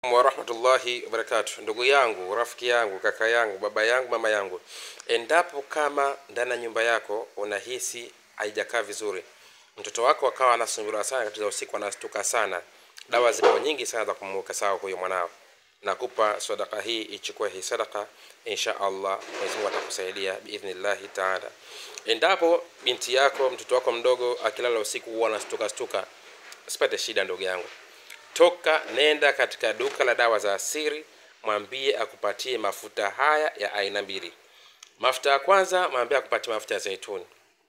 warahmatullahi wabarakatu ndugu yangu rafiki yangu kaka yangu baba yangu mama yangu endapo kama ndani ya nyumba yako unahisi haijakaa vizuri mtoto wako akawa anasumbuliwa sana katika usiku anastuka sana dawa zipo nyingi sana za kumuweka sawa huyo mwanao nakupa sadaka hii ichukue hii sadaka insha allah mwenyezi mungu atakusaidia biidhnillahi taala endapo binti yako mtoto wako mdogo akilala usiku huwa anastuka stuka usipate shida ndugu yangu toka nenda katika duka la dawa za asiri mwambie akupatie mafuta haya ya aina mbili mafuta ya kwanza mwambie akupatie mafuta ya zaituni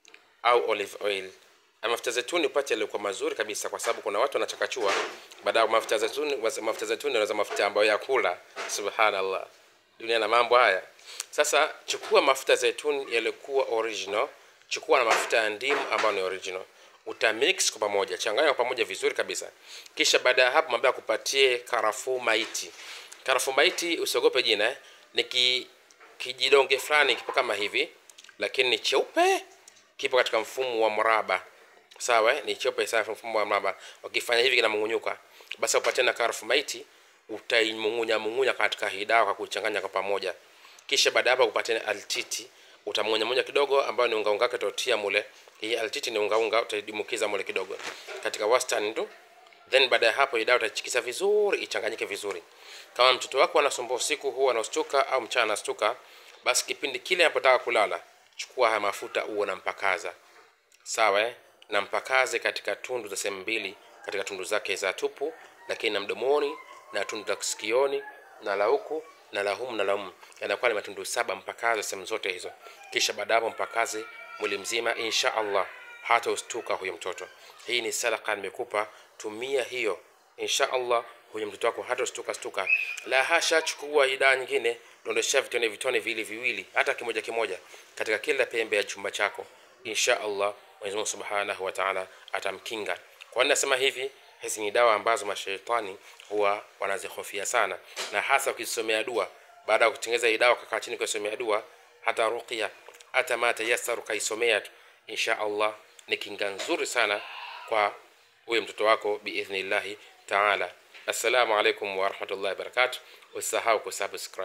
au olive oil na mafuta ya zaituni upate yaliokuwa mazuri kabisa kwa sababu kuna watu wanachakachua baada ya mafuta ya zaituni mafuta ya zaituni wanaweza mafuta ambayo ya kula subhanallah dunia na mambo haya sasa chukua mafuta ya zaituni yaliyokuwa original chukua na mafuta ya ndimu ambayo ni original utamix kwa pamoja changanya kwa pamoja vizuri kabisa kisha baada ya hapo mwambie akupatie karafuu maiti karafuu maiti usiogope jina eh? ni ki, kijidonge fulani kipo kama hivi lakini ni cheupe kipo katika mfumo wa mraba sawa eh? ni cheupe sana mfumo wa mraba ukifanya hivi kinamung'unyuka basi upatie na karafuu maiti utaimung'unya mung'unya katika hii dawa kwa kuchanganya kwa pamoja kisha baada ya hapo kupatia altiti utamunya munya kidogo ambayo ni unga unga wake utatia mule hii altiti ni unga unga utaidimukiza mule kidogo katika wastani tu then baada ya hapo hii dawa utachikisa vizuri ichanganyike vizuri kama mtoto wako anasumbua usiku huwa anastuka au mchana anastuka basi kipindi kile anapotaka kulala chukua haya mafuta uwe nampakaza sawa eh? na mpakaze katika tundu za sehemu mbili katika tundu zake za tupu lakini na mdomoni na tundu la sikioni na la huku na la humu na la humu yanakuwa ni matundu saba mpakaze sehemu zote hizo kisha baada hapo mpakaze mwili mzima insha allah hata ustuka huyo mtoto hii ni sadaka nimekupa tumia hiyo insha allah huyo mtoto wako hata ustuka stuka la hasha chukua idaa nyingine dondosha vitone vitone viwili viwili hata kimoja kimoja katika kila pembe ya chumba chako insha allah mwenyezi mungu subhanahu wa taala atamkinga kwa nini nasema hivi hizi ni dawa ambazo mashaitani huwa wanazihofia sana na hasa ukisomea dua baada ya kutengeneza hii dawa kakaa chini kuisomea dua hata ruqya hata ma tayassar ukaisomea tu insha allah ni kinga nzuri sana kwa huyo mtoto wako biidhnillahi taala assalamu alaikum warahmatullahi wabarakatuh usisahau kusubscribe